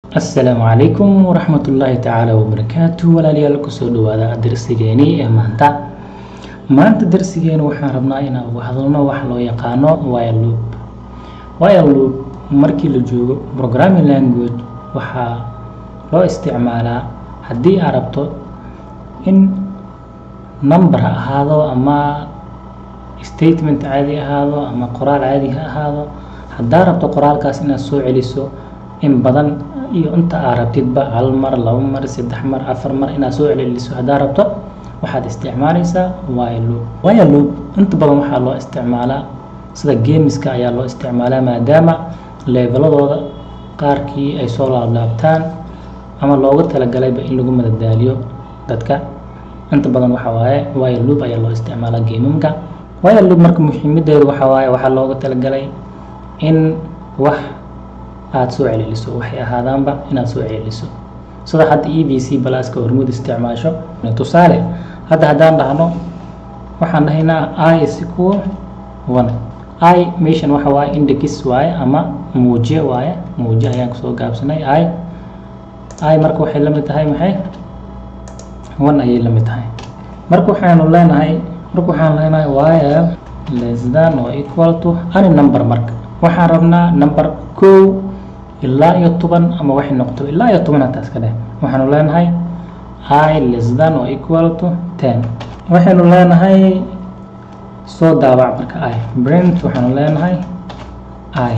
asalaamu calaykum waraxmatullaahi tacaala wabarakaatu walaalayaal kusoo dhawaada darsigeenii ee maanta maanta darsigeena waxaan rabnaa inaan uga hadalno wax loo yaqaano wire loop wire loop markii la joogo programming language waxaa loo isticmaalaa haddii aad rabto in number ha ahaado ama statement caadi ahaado ama qoraal caadi ha ahaado haddaa rabto qoraalkaas inaad soo celiso in badan iyo inta aad rabtidba hal mar labo mar saddex mar afar mar inaad soo celceliso haddaa rabto waxaad isticmaalaysaa wire loop wire loop inta badan waxaa loo isticmaalaa sida geemiska ayaa loo isticmaalaa maadaama leeveladooda qaarkii ay soo laablaabtaan ama looga talagalayba in lagu madadaaliyo dadka inta badan waxaa waaye wire loop ayaa loo isticmaalaa geemamka wire loop marka muhiimadeedu waxaa waaye waxaa looga talagalay in wax aada soo celceliso waxay ahaadaanba inaad soo celceliso sida hadda e b c balaaska hormuud isticmaasho tusaale hadda haddaan dhahno waxaan dhahaynaa i is equal one i meeshan waxa waaye index waaye ama muujiye waaye muujiye ayaan kusoo gaabsanay i i marka waxay la mid tahay maxay one ayay la mid tahay marka waxaanu leenahay marka waxaan leenahay wire less than or equal to any number marka waxaan rabnaa number kow ilaa iyo toban ama waxay noqoto ilaa iyo toban hataa iska dheh waxaanu leenahay i less than or equal to ten waxaynu leenahay soo daabac marka i brent waxaanu leenahay i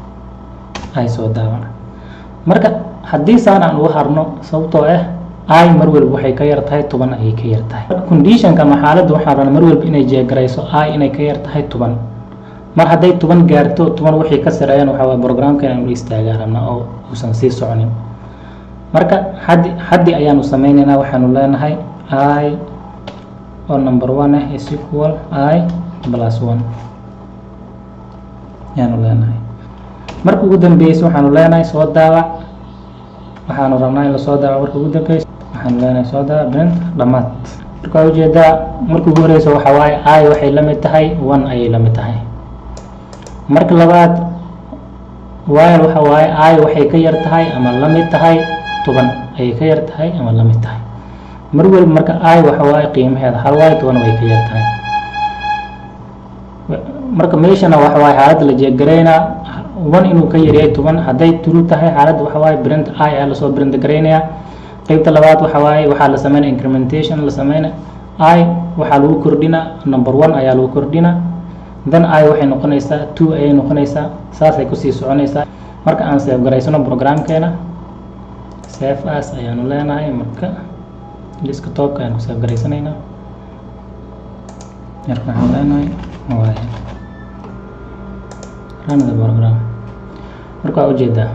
i soo daabac marka haddii saan aan uga harno sababtoo ah i mar walba waxay ka yar tahay toban ayay ka yar tahay conditionka ama xaaladda waxaan rabnaa mar walba inay jeegarayso i inay ka yar tahay toban mar hadday toban gaarto toban wixii ka sareeyaan waxaa waye programka inaan ula istaagaa rabnaa oo uusan sii soconin marka xaddi xaddi ayaanu sameyneynaa waxaanu leenahay i oo number one ah is equal i plus one ayaanu leenahay marka ugu dambeysa waxaanu leenahay soo daabac waxaanu rabnaa in lasoo daabac marka ugu dambeysa waxaanu leenahay soo daabac brent dhammaad marka waa ujeedaa marka ugu horeysa waxaa waaye i waxay la mid tahay one ayay la mid tahay marka labaad wire waxa waaye i waxay ka yar tahay ama la mid tahay toban ayay ka yar tahay ama la mid tahay mar walba marka i waxa waaye qiimaheeda hal waaye toban way ka yar tahay marka meeshana waxa waaye xaaladda la jeegaraynaa one inuu ka yaryahay toban hadday true tahay xaaladda waxa waaye brent i ayaa lasoo brent garaynayaa qeybta labaad waxa waaye waxaa la sameynaya incrementation la sameynaya i waxaa lagu kordhinaa number one ayaa lagu kordhinaa then i waxay noqonaysaa two ayay noqonaysaa saasay kusii soconaysaa marka aan seef garaysano programkeena sef as ayaanu leenahay marka liska toobka ayaan ku seef garaysanaynaa marka waxaan leenahay waay run the program marka waa ujeedaa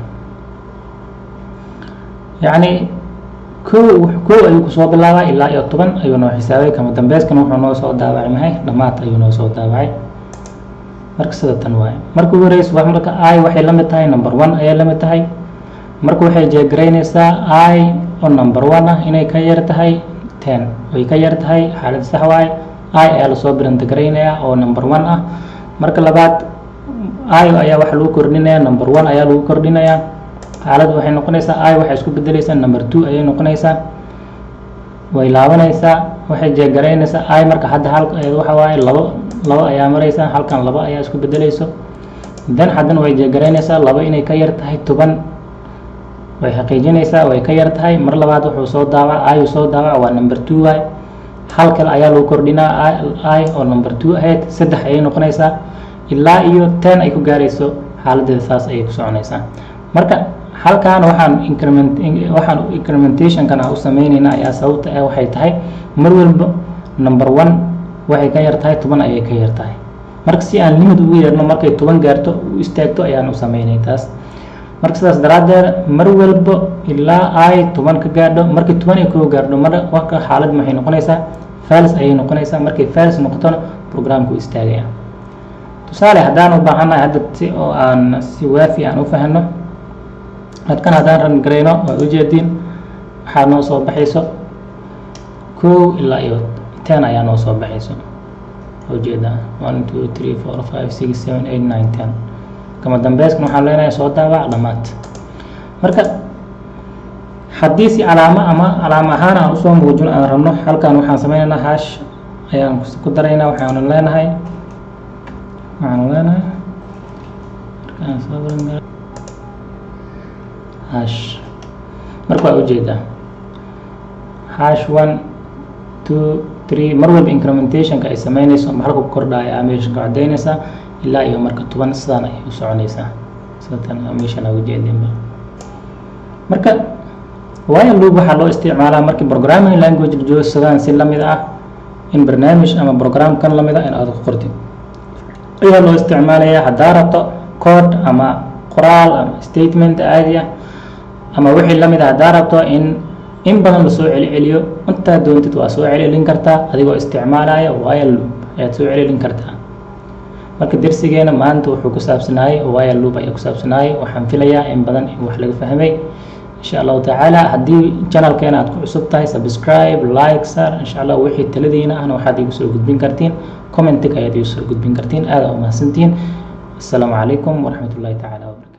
yacni kow kow ayuu kusoo bilaabaa ilaa iyo toban ayuu noo xisaabay kama dambeyskan wuxuu noo soo daabacay maxay dhammaad ayuu noo soo daabacay marka sida tan waaye marka ugu horeysa wax marka i waxay la mid tahay number one ayay la mid tahay marka waxay jeegaraynaysaa i oo number one ah inay ka yar tahay ten way ka yar tahay xaalad sax waaye i ayaa lasoo birantagaraynaya oo number one ah marka labaad i ayaa waxa lagu kordhinaya number one ayaa lagu kordhinayaa xaalad waxay noqonaysaa i waxay isku bedeleysaa number two ayay noqonaysaa way laabanaysaa waxay jeegaraynaysaa i marka hadda hal waxa waaye labo labo ayaa maraysaa halkan labo ayaa isku bedeleyso dan haddana way jeegaraynaysaa labo inay ka yar tahay toban way xaqiijinaysaa way ka yar tahay mar labaad wuxuu soo daawac ayuu soo daawac waa number two waay hal kale ayaa lagu kordhinaa i oo number two ahayd saddex ayay noqonaysaa ilaa iyo ten ay ku gaarayso xaaladeeda saas ayay ku soconaysaa marka halkan waxaan increment waxaan incrementationkan aan u sameyneynaa ayaa sababta ah waxay tahay mar walba number one waxay ka yar tahay toban ayay ka yar tahay marka si aan limid ugu yeerno markay toban gaarto u istaagto ayaan u sameynay taas marka sidaas daraaddeed mar walba ilaa ay toban ka gaadho markii toban ay koo gaadho mar waka xaalad maxay noqonaysaa falis ayay noqonaysaa markay falis noqotona programku istaagaya tusaale haddaan u baahannahay hadda si oo aan si waafi aan u fahno hadkan haddaan ran garayno waa ujeediin waxaa noo soo baxayso kow ilaa iyo ten ayaa noo soo baxayso ujeedaa one two three four five six seven eight nine ten kama dambeyskan waxaan leenahay soo daawac dhammaad marka haddii si calaamo ama calaamo ahaan aan usoo muujin aan rabno halkan waxaan sameynaynaa hash ayaan ku daraynaa waxaanu leenahay waxaanu leenahay markaan soo hash marka waa ujeedaa hash one two three mar walba incrementationka ay sameynayso ama halka ku kordhaya animationka cadaynaysaa ilaa iyo marka toban sidaan ayay u soconaysaa sidatan animation aa ujeedinba marka while loop waxaa loo isticmaalaa markii programming language la joogo sidaan si lamid ah in barnaamij ama program kan lamid ah in aad ku qortid ayaa loo isticmaalayaa haddaa rabto code ama qoraal ama statement caadi ah ama wixii lamid ah haddaa rabto in in badan lasoo celiceliyo intaa doontid waa soo celcelin kartaa adigoo isticmaalaya while loop ayaad soo celcelin kartaa marka dersigeena maanta wuxuu ku saabsanaayay while loop ayaa ku saabsanaayay waxaan filayaa in badan in wax laga fahmay insha allahu tacaala haddii channelkeena aad ku cusub tahay subscribe like sar insha allah wixii taladiina ahna waxaad igu soo gudbin kartiin commentiga ayaad igu soo gudbin kartiin aada u mahadsantihiin asalaamu calaykum waraxmat ullahi tacaala wabarakatu